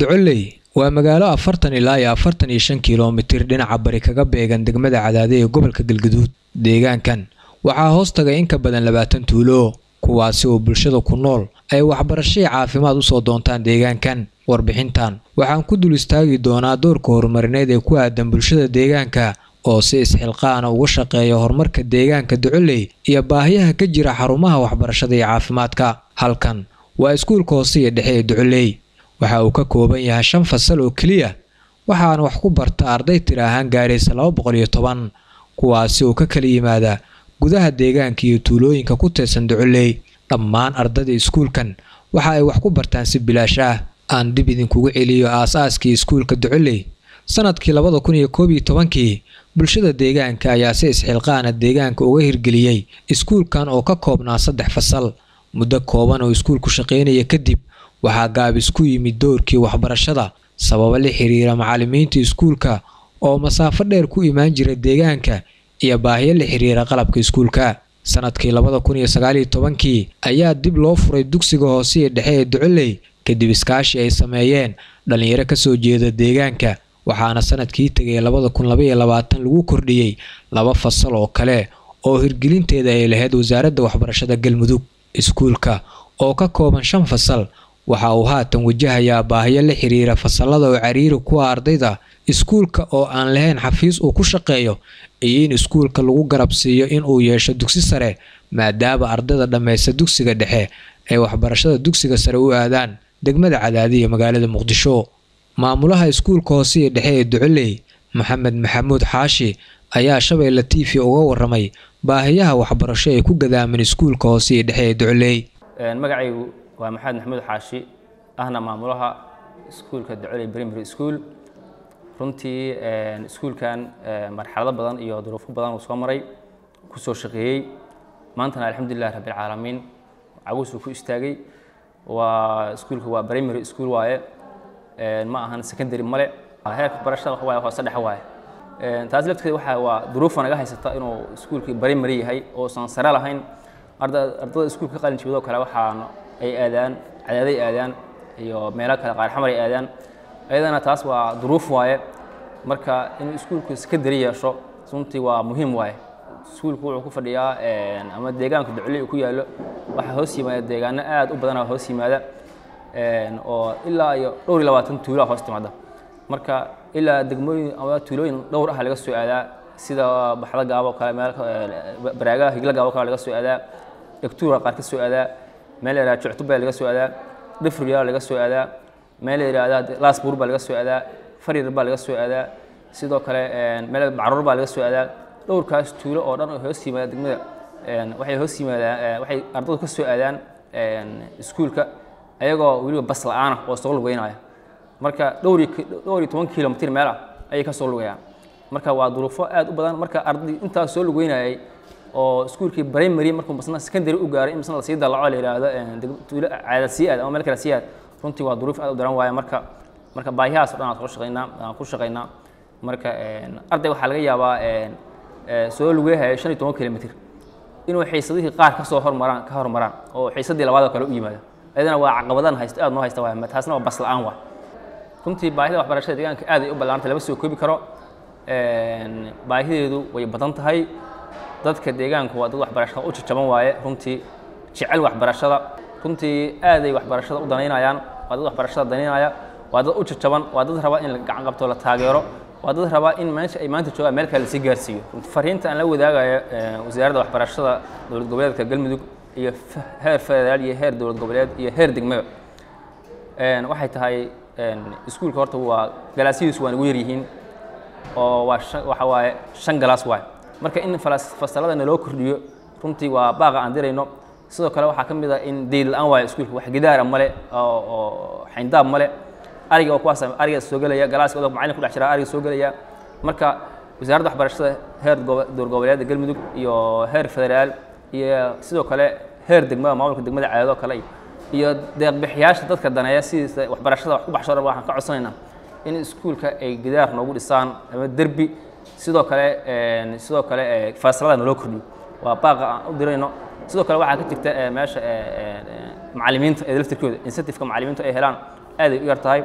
docoley waa magaalo afartan ilaa iyo afartan iyo shan kilomitir dhinaca bari kaga beegan degmada cadaade ee gobolka galgaduud deegaankan waxaa hoos tagay in ka badan labaatan tuulo kuwaasi oo bulshada ku nool ay waxbarashadii caafimaad usoo doontaan deegaankan warbixintan waxaan ku dul istaagi doonaa doorka horumarineed ee ku aadan bulshada deegaanka oo si isxilqaana uga shaqeeya horumarka deegaanka docoley iyo baahiyaha ka jira xarumaha waxbarashada iyo caafimaadka halkan waa iskuulka hoose iyo dhexe ee docoley waxa uu ka kooban yahay shan fasal oo keliya waxaana wax ku barta arday tiri ahaan gaaraysa laba boqol iyo toban kuwaasi oo ka kala yimaada gudaha deegaanka iyo tuulooyinka ku teedsan docoley dhammaan ardada iskuulkan waxa ay wax ku bartaan si bilaash ah aan dib idinkugu celiyo aas-aaskii iskuulka docoley sanadkii labada kun iyo koob iyo tobankii bulshada deegaanka ayaa si isxilqaana deegaanka uga hirgeliyey iskuulkan oo ka koobnaa saddex fasal muddo kooban oo iskuulku shaqaynaya kadib waxaa gaabis ku yimid doorkii waxbarashada sababo la xiriira macallimiinta iskuulka oo masaafo dheer ku imaan jira deegaanka iyo baahiyo la xiriira qalabka iskuulka sanadkii labada kun iyo sagaaliyo tobankii ayaa dib loo furay dugsiga hoose iyo dhexe ee docoley kadib iskaashi ay sameeyeen dhallinyaro kasoo jeeda deegaanka waxaana sanadkii tegay labada kun labaiyo labaatan lagu kordhiyey laba fasal oo kale oo hirgelinteeda ay lahayd wasaaradda waxbarashada galmudug iskuulka oo ka kooban shan fasal waxa uu haatan wajahayaa baahiyo la xiriira fasalada oo cariiri kuwa ardayda iskuulka oo aan lahayn xafiis uu ku shaqeeyo iyo in iskuulka lagu garab siiyo in uu yeesho dugsi sare maadaama ardayda dhammaysta dugsiga dhexe ay waxbarashada dugsiga sare u aadaan degmada cadaadi iyo magaalada muqdisho maamulaha iskuulka hoose iyo dhexe ee docoley maxamed maxamuud xaashi ayaa shabeelle t v uga waramay baahiyaha waxbarasho ee ku gadaaman iskuulka hoose iyo dhexe ee docoley magacaygu waa maxamed maxamuud xaashi ahna maamulaha iskuulka docoley primary school runtii iskuulkan marxalado badan iyo duruufo badan uu soo maray kusoo shaqeeyey maantana alxamdulilah rabbilcaalamiin caguusuu ku istaagay waa iskuulka waa primary school waaye ma ahan secondary male heerka barashada waxa waaye hoose dhexe waaye taas lafteeda waxa waa duruufa naga haysata inuu iskuulkii primary yahay oosan sare lahayn ardada iskuulka ka qalin jibadoo kale waxaan ay aadaan cadaaday aadaan iyo meelo kale qaar xamar ay aadaan ayadana taas waa duruuf waaye marka inuu iskuulku secondary yeesho runtii waa muhiim waaye iskuulku wuxuu ku fadhiyaa ama deegaanka docoley uu ku yaallo waxaa hoos yimaada deegaano aad u badanaa hoos yimaada oo ilaa iyo dhowr iyo labaatan tuulaa hoos timaada marka ilaa degmooyin ama tuulooyin dhowr ah laga soo aadaa sida baxda gaabo kale meel baraagaha higla gaabo kale laga soo aadaa dhegtuura qaar ka soo aadaa meel la yidhahda juctubaa laga soo aadaa dhifriyaa laga soo aadaa meel la yidhahda laasbuur baa laga soo aadaa farir baa laga soo aadaa sidoo kale meel bacruur baa laga soo aadaa dhowrkaas tuulo oo dhan oo hoos yimaada degmada waxay hoos yimaadaan waxay ardadu ka soo aadaan iskuulka ayagoo weliba bas la-aana oo soo lugeynaya marka dhowr dhowr iyo toban kilomitr meel ah ayay ka soo lugayaan marka waa duruufo aad u badan marka arday intaas soo lugeynayay oo iskuulkii primary markuu masna secondary u gaaray in masna lasii dalaco la yidhaahdo tuulo caadad sii aad ama meel kale sii aad runtii waa duruuf aad u daran waaye marka marka baahiyahaas o dhan aan soo shaqaynaa aan ku shaqaynaa marka arday waxaa laga yaabaa soo lugeehaya shan iyo toban kilomitr inuu xiisadihii qaar ka soo hormaraan ka hormaraan oo xiisadii labaad oo kale u yimaado ayadana waa caqabadan haysto aad noo haysta waay taasna waa bas la-aan waay runtii baahida waxbarashada deegaanka aad ay u ballaarantay lama soo koobi karo baahideedu way badan tahay dadka deegaanku waa dad waxbarashada u jajaban waaye runtii jecel waxbarashada runtii aad ay waxbarashada u danaynayaan waa dad waxbarashada danaynaya waa dad u jajaban waa dad raba in la gacan qabto la taageero waa dad rabaa in meesha ay maanta joogaan meel kale lasii gaarsiiyo fariinta aan la wadaagayo wasaaradda waxbarashada dowlad goboleedka galmudug iyo heer federaal iyo heer dowlad goboleed iyo heer degmaba waxay tahay iskuulka horta waa galaasyihiisu waa nagu yar yihiin oo waa waxa waaye shan galaas waaye marka in fasalada naloo kordhiyo runtii waa baaqa aan dirayno sidoo kale waxaa ka mid ah in deyl la-aan waayo iskuulka wax gidaara male oo xayndaab male ariga oo kuwaas ariga soo gelaya galaaska odog macallin ku dhex jira ariga soo gelaya marka wasaaradda waxbarashada heer dowlad goboleedda galmudug iyo heer federaal iyo sidoo kale heer degmada maamulka degmada caadadoo kale iyo deeqbixiyaasha dadka daneeya sidiisa waxbarashada wax ku baxsho dhan waxaan ka codsanaynaa in iskuulka ay gidaar noogu dhisaan ama derbi sidoo kale sidoo kale fasalada naloo kordhiyo waa baaqa aan u dirayno sidoo kale waxaa ka jirta meesha macallimiinta ee laftirkooda incentiveka macallimiintu ay helaan aad ay u yar tahay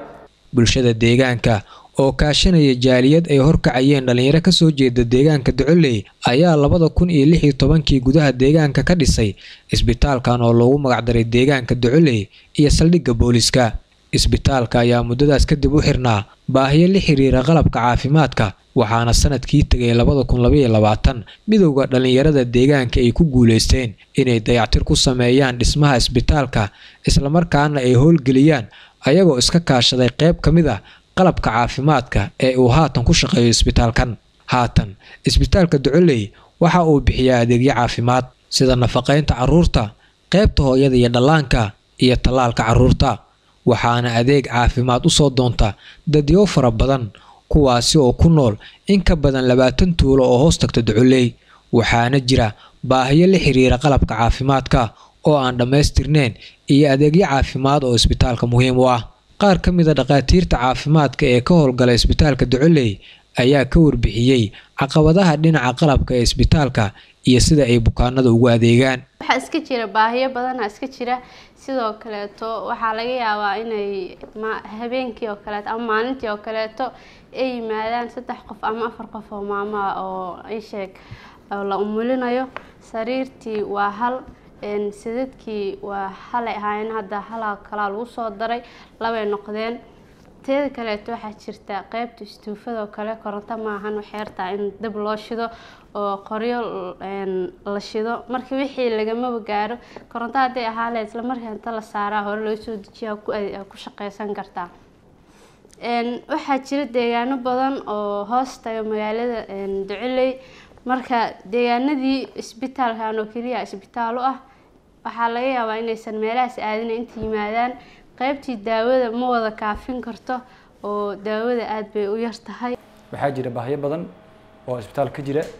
bulshada deegaanka oo kaashanaya jaaliyad ay horkacayeen dhallinyaro kasoo jeeda deegaanka ducoley ayaa labada kun iyo lix iyo tobankii gudaha deegaanka ka dhisay isbitaalkan oo loogu magacdaray deegaanka ducoley iyo saldhigga booliska isbitaalka ayaa muddadaas kadib u xirnaa baahiyo la xiriira qalabka caafimaadka waxaana sanadkii tegay labada kun labaiyo labaatan midowda dhallinyarada deegaanka ay ku guuleysteen inay dayactir ku sameeyaan dhismaha isbitaalka islamarkaana ay howlgeliyaan ayagoo iska kaashaday qayb ka mid ah qalabka caafimaadka ee uu haatan ku shaqeeyo isbitaalkan haatan isbitaalka ducoley waxa uu bixiyaa adeegyo caafimaad sida nafaqaynta carruurta qaybta hooyada iyo dhallaanka iyo tallaalka carruurta waxaana adeeg caafimaad u soo doonta dadyo fara badan kuwaasi oo ku nool in ka badan labaatan tuulo oo hoos tagta ducoley waxaana jira baahiyo la xiriira qalabka caafimaadka oo aan dhammaystirneyn iyo adeegyo caafimaad oo isbitaalka muhiim u ah qaar ka mid a dhakhaatiirta caafimaadka ee ka howlgala isbitaalka ducoley ayaa ka warbixiyey caqabadaha dhinaca qalabka ee isbitaalka iyo sida ay bukaanada ugu adeegaan waxaa iska jira baahiyo badana iska jira sidoo kaleeto waxaa laga yaabaa inay habeenkii oo kaleeto ama maalintii oo kaleeto ay yimaadaan saddex qof ama afar qof oo maamaa oo isheeg la umulinayo sariirtii waa hal sidadkii waa halay ahaayeen hadda halaa kalaa lagu soo daray labay noqdeen teeda kaleeto waxaa jirta qeybta istuufada oo kale koronto maahan waxay hartaa in dab loo shido oo qoryo la shido marka wixii lagamaba gaaro koronto hadday ahaa leed isla markaa inta la saaraa hore loo soo dejiyaa ku shaqeysan kartaa waxaa jira deegaano badan oo hoos taga magaalada ducoley marka deegaanadii isbitaalkan oo keliya isbitaal u ah waxaa laga yaabaa inaysan meelahaas aadina inta yimaadaan qaybtii daawada ma wada kaafin karto oo daawada aada bay u yar tahay waxaa jira baahyo badan oo isbitaal ka jira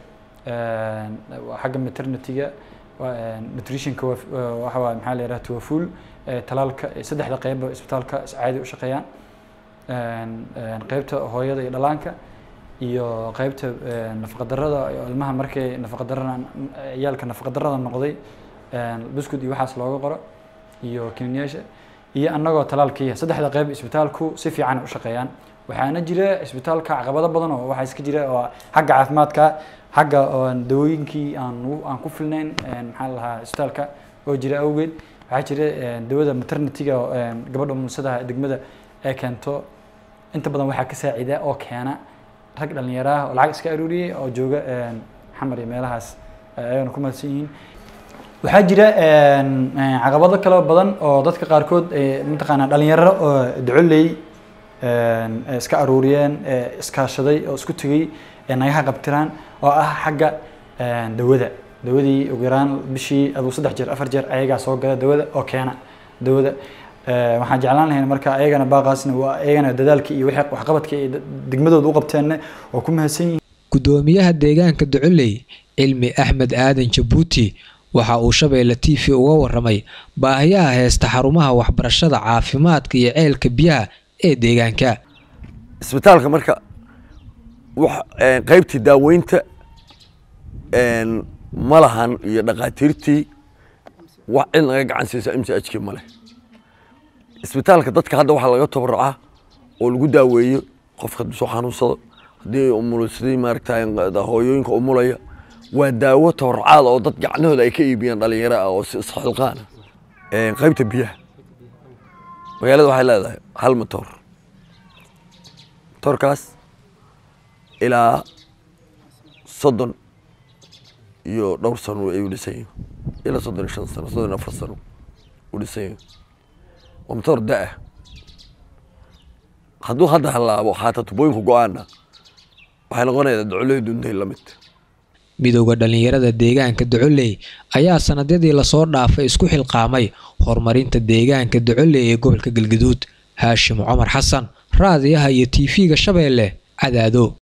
xagga maternityga nutritionka waxa waay maxaa la yidhaha tuwafuul talaalka saddexda qeybba isbitaalka caadi u shaqeeyaan qeybta hooyada iyo dhalaanka iyo qeybta nafaqadarrada ilmaha markay nafaqadarrada ciyaalka nafaqadarrada noqday buskud iyo waxaas looga qoro iyo kiniyaasha iyo annagoo talaalkiiya saddexda qeyb isbitaalku si fiican u shaqeeyaan waxaana jira isbitaalka caqabado badan oo waxaa iska jira oo xagga caafimaadka xagga dawooyinkii aan aan ku filnayn maxaa lahaa isbitaalka oo jira awgeed waxaa jira dawada maternityga gabadha mulsadaha degmada ee keento inta badan waxaa ka saacida oo keena rag dhalinyaraah oo lacag iska aruuriyay oo jooga xamar iyo meelahaas ayagana ku mahadsan yihiin waxaa jira caqabado kale badan oo dadka qaarkood mataqaanaa dhalinyaro oo ducoley iska aruuriyeen iskaashaday oo isku tegay nagaha qabtiraan oo ah xagga dawada dawadii ugu yaraan bishii aduu saddex jeer afar jeer ayagaa soo gala dawada oo keena dawada waxaan jeclaan lahayn marka ayagana baaqaasna waa ayagana dadaalkii iyo wixii waxqabadka ay degmadooda u qabteenna oo ku mahadsan yihiin gudoomiyaha deegaanka ducoley cilmi axmed aadan jabuuti waxa uu shabeelle t v uga waramay baahiyaha heesta xarumaha waxbarashada caafimaadka iyo ceelka biyaha ee deegaanka isbitaalka marka qaybtii daaweynta ma lahan iyo dhakhaatiirtii wax cid naga gacan siisa m c h k male isbitaalka dadka hadda waxaa laga tabaracaa oo lagu daaweeyo qofka soo xanuunsado haddii umulisadii maaragta hooyooyinka umulaya waa daawo tabarcaad oo dad gacnahooda ay ka iibiyaan dhalinyaro ah oo si isxilqaana qaybta biyaha magaalada waxay leedahay hal matoor matoorkaas ilaa soddon iyo dhowr sano ay u dhisan yihin ilaa soddon iyo shan sano soddon iyo afar sano u dhisan yihin waa matoor da-ah hadduu hadda halaabo haata tubooyinku go-aana waxay noqonaysaa docoley duntay la mid midowda dhallinyarada deegaanka ducoley ayaa sanadyadii lasoo dhaafay isku xilqaamay horumarinta deegaanka ducoley ee gobolka galgaduud haashim cumar xasan raadiyaha iyo tv-ga shabeelle cadaado